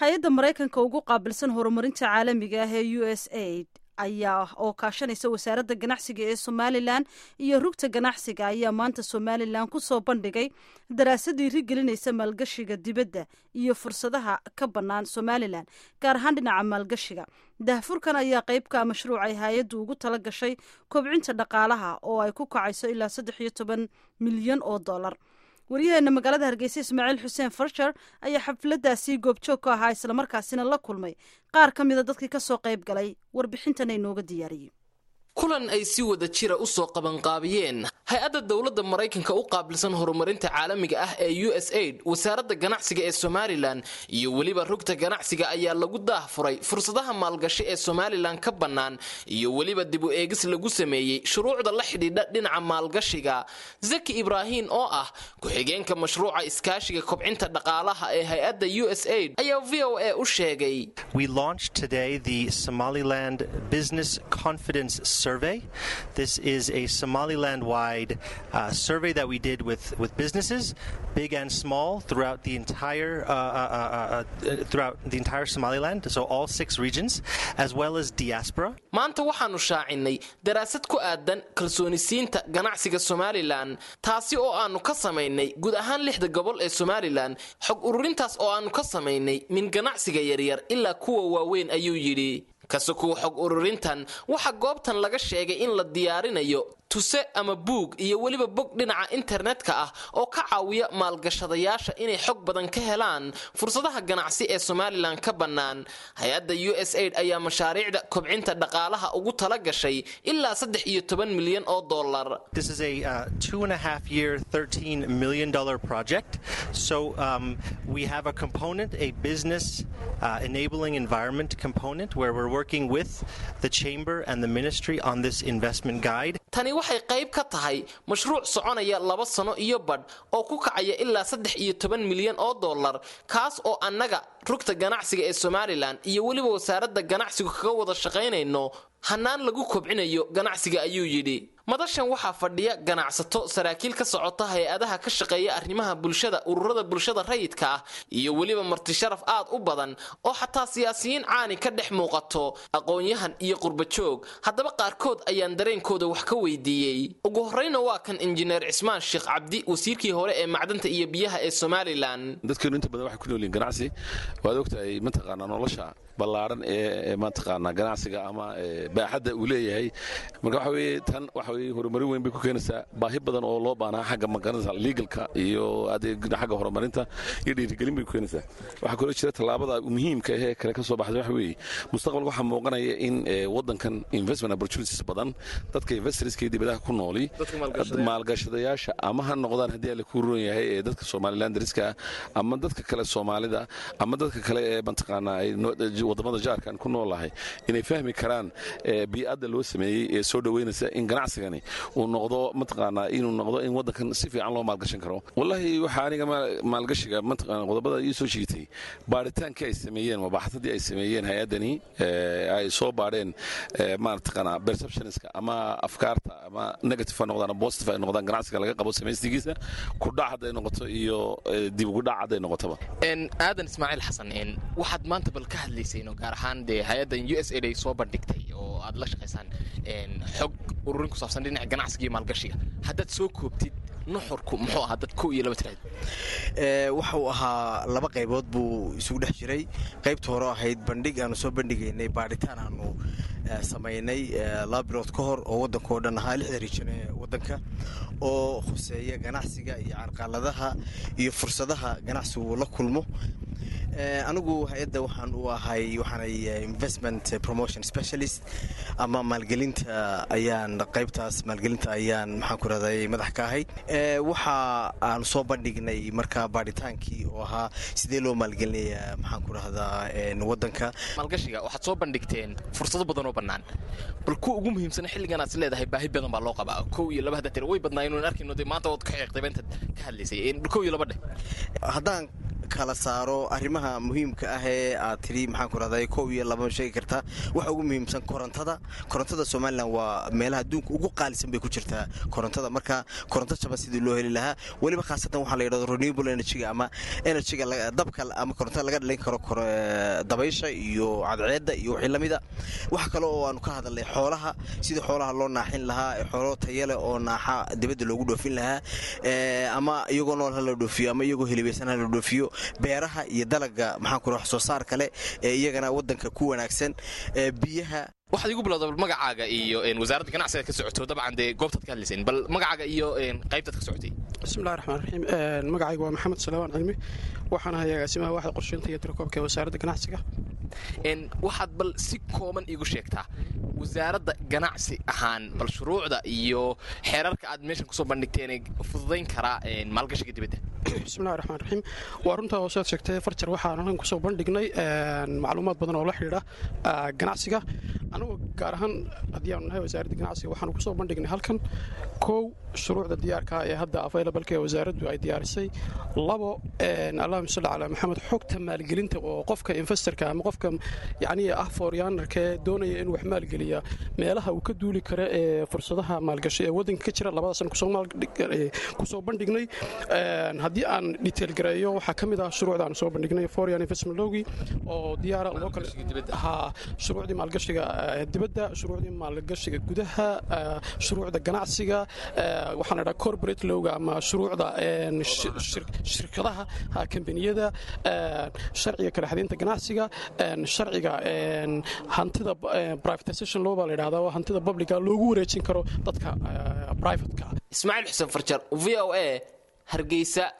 hay-adda maraykanka ugu qaabilsan horumarinta caalamiga ah ee u s aid ayaa oo kaashanaysa wasaaradda ganacsiga ee somalilan iyo rugta ganacsiga ayaa maanta somalilan ku soo bandhigay daraasadii rigelinaysa maalgashiga dibadda iyo fursadaha ka bannaan somalilan gaar ahaan dhinaca maalgashiga dahfurkan ayaa qeybka mashruucay hay-addu ugu tala gashay kobcinta dhaqaalaha oo ay ku kacayso ilaa saddex iyo toban milyan oo dollar waryaheena magaalada hargeysa ismaaciil xuseen farshar ayaa xafladdaasi goobjoog ka ahaa islamarkaasina la kulmay qaar ka mida dadkii ka soo qayb galay warbixintana inooga diyaariyey kulan ay si wada jira u soo qabanqaabiyeen hay-adda dowladda maraykanka u qaabilsan horumarinta caalamiga ah ee u s aid wasaaradda ganacsiga ee somalilan iyo weliba rugta ganacsiga ayaa lagu daahfuray fursadaha maalgashi ee somalilan ka bannaan iyo weliba dib u eegis lagu sameeyey shuruucda la xidhiidha dhinaca maalgashiga zaki ibraahin oo ah ku-xigeenka mashruuca iskaashiga kobcinta dhaqaalaha ee hay-adda u s aid ayaa v o a u sheegay survey. This is a Somaliland wide uh, survey that we did with, with businesses, big and small, throughout the entire uh, uh, throughout the entire Somaliland, so all six regions, as well as diaspora. maanta waxaanu shaacinay daraasad ku aadan kalsoonisiinta ganacsiga somalilan taasi oo aanu ka samaynay guud ahaan lixda gobol ee somalilan xog ururintaas oo aanu ka samaynay min ganacsiga yaryar ilaa kuwa waaweyn ayuu yidhi kasukuwa xog ururintan waxaa goobtan laga sheegay in la diyaarinayo tuse ama buug iyo weliba bog dhinaca internetka ah oo ka caawiya maalgashadayaasha inay xog badan ka helaan fursadaha ganacsi ee somalilan ka bannaan hay-adda u s aid ayaa mashaariicda kobcinta dhaqaalaha ugu tala gashay ilaa saddex iyo toban milyan oo dollar This is a uh, two and a half year, $13 million project. So um, we have a component, a business uh, enabling environment component, where we're working with the Chamber and the Ministry on this investment guide. tani waxay qayb ka tahay mashruuc soconaya laba sano iyo badh oo ku kacaya ilaa saddex iyo toban milyan oo dollar kaas oo annaga rugta ganacsiga ee somalilan iyo weliba wasaaradda ganacsigu kaga wada shaqaynayno hannaan lagu kobcinayo ganacsiga ayuu yidhi madashan waxaa fadhiya ganacsato saraakiil ka socota hay-adaha ka shaqeeya arrimaha bulshada ururada bulshada rayidka ah iyo weliba martisharaf aad u badan oo xataa siyaasiyiin caani ka dhex muuqato aqoon-yahan iyo qurbajoog haddaba qaarkood ayaan dareenkooda wax ka weydiiyey ugu horreyna waa kan injineer cismaan sheekh cabdi wasiirkii hore ee macdanta iyo biyaha ee somalilan dadkeenu inta badan waxay ku noolyihin ganacsi waad ogtahay mataqaanaa nolosha ballaaran ee mataqaanaa ganacsiga ama baaxadda uu leeyahay marka waxa weye tan waxa weye horumarin weyn bay ku keenaysaa baahi badan oo loo baanaa xagga magaranaysa legalka iyo adeeg xagga horumarinta iyo dhiirigelin bay ku keenaysaa waxaa kaloo jira tallaabada muhiimka ahee kale ka soo baxday waxa weeye mustaqbalka waxaa muuqanaya in waddankan investment opportunities badan dadka investorska dibadaha ku nooli maalgashadayaasha ama ha noqdaan haddii alle kuu roon yahay ee dadka somaliland dariska ama dadka kale soomaalida ama dadka kale ee mataqaanaa wadamada jaarkan ku noolahay inay fahmi karaan bii'adda loo sameeyey ee soo dhoweynaysa in ganacsigani uu noqdo mataqaanaa inuu noqdo in waddankan si fiican loo maalgashan karo wallaahi waxaa aniga maalgashiga mataqaana qodobada ii soo jiitay baaritaankii ay sameeyeen mabaaxadadii ay sameeyeen hay-addani ay soo baadheen mataqaanaa perceptionska ama afkaarta ama negative ha noqdaan positive ay noqdaan ganacsiga laga qabo samaystigiisa kudhac hadday noqoto iyo dib ugudhac hadday noqotoba aadan ismaaciil xasan waxaad maanta bal ka hadlayseen oo gaar ahaan dee hay-addan u s aid ay soo bandhigtay oo aad la shaqaysaan xog ururin ku saabsan dhinaca ganacsiga iyo maalgashiga haddaad soo koobtid nuxurku muxuu ahaa dad kow iyo laba tiraad waxuu ahaa laba qaybood buu isugu dhex jiray qaybta hore ahayd bandhig aanu soo bandhigaynay baadhitaan aanu samaynay laba bilood ka hor oo waddanka oo dhan ahaa lixda rijan ee waddanka oo khuseeya ganacsiga iyo carqaladaha iyo fursadaha ganacsigu la kulmo anigu hay-adda waxaan u ahay waxaanay investment promotion specialist ama maalgelinta ayaan qaybtaas maalgelinta ayaan maxaan ku rahday madax ka ahay waxa aan soo bandhignay markaa baadhitaankii oo ahaa sidee loo maalgelinaya maxaan ku rahdaa waddanka maalgashiga waxaad soo bandhigteen fursado badan oo bannaan bal kuwa ugu muhiimsan xilligan aad is leedahay baahi badan baa loo qabaa kow iyo laba hadda tira way badnaa inuun arkayno dee maanta ood ka xiiqtay intaad ka hadlaysay kow iyo laba dheh haddaan kala saaro arrimaha muhiimka ah ee aad tidhi maxaan ku rahday kow iyo laba sheegi kartaa waxa ugu muhiimsan korontada korontada somalilan waa meelaha adduunka ugu qaalisan bay ku jirtaa korontada marka koronto jaban sidii loo heli lahaa weliba khaasatan waxaa la yidhahdo renewable energyga ama energyga dabka ama korontada laga dhalin karo dabaysha iyo cadceedda iyo wixii lamida wax kale oo aanu ka hadalnay xoolaha sidii xoolaha loo naaxin lahaa xoolo tayale oo naaxa dibadda loogu dhoofin lahaa ama iyagoo nool hala dhoofiyo ama iyagoo helibaysan hala dhoofiyo beeraha iyo dalaga maxaan ku wax soo saar kale ee iyagana waddanka ku wanaagsan biyaha waxaad igu bilowda bal magacaaga iyo wasaaradda ganacsiga ka socoto dabcan dee goobtaad ka hadlayseen bal magacaaga iyo qaybtaad ka socotay bismillahi raxmaan raxiim magacayga waa maxamed salawaan cilmi waxaan ahay agaasimaha waxda qorsheynta iyo tirakoobka ee wasaaradda ganacsiga waxaad bal si kooban iigu sheegtaa wasaaradda ganacsi ahaan bal shuruucda iyo xeerarka aad meeshan kusoo bandhigteen fududayn karaa maalgashiga dibadda bismillahi raxmaan raxiim waa runtaa hoosead sheegtay farjar waxaan halkan kusoo bandhignay macluumaad badan oo la xidhiidha ganacsiga anugu gaar ahaan haddii aanu nahay wasaaradda ganacsiga waxaanu kusoo bandhignay halkan kow shuruucda diyaarka ee hadda availableka ee wasaaraddu ay diyaarisay labo allahuma salli calaa maxamed xogta maalgelinta oo qofka investorka ama qofka yacnii ah fooryaanarka ee doonaya inuu wax maalgeliya meelaha uu ka duuli karo ee fursadaha maalgashi ee waddanka ka jira labadaasan kusoo bandhignay haddii aan detail gareeyo waxaa ka mid ah shuruucda aan soo bandhignay foreign investment lowgi oo diyaara local ha shuruucdii maalgashiga dibadda shuruucdii maalgashiga gudaha shuruucda ganacsiga waxaan idhaa corporate lowga ama shuruucda shirkadaha kambaniyada sharciga kala xadaynta ganacsiga sharciga hantida privatization law baa la yidhahdaa oo hantida publica loogu wareejin karo dadka privateka ismaaciil xuseen farjar v o a hargeysa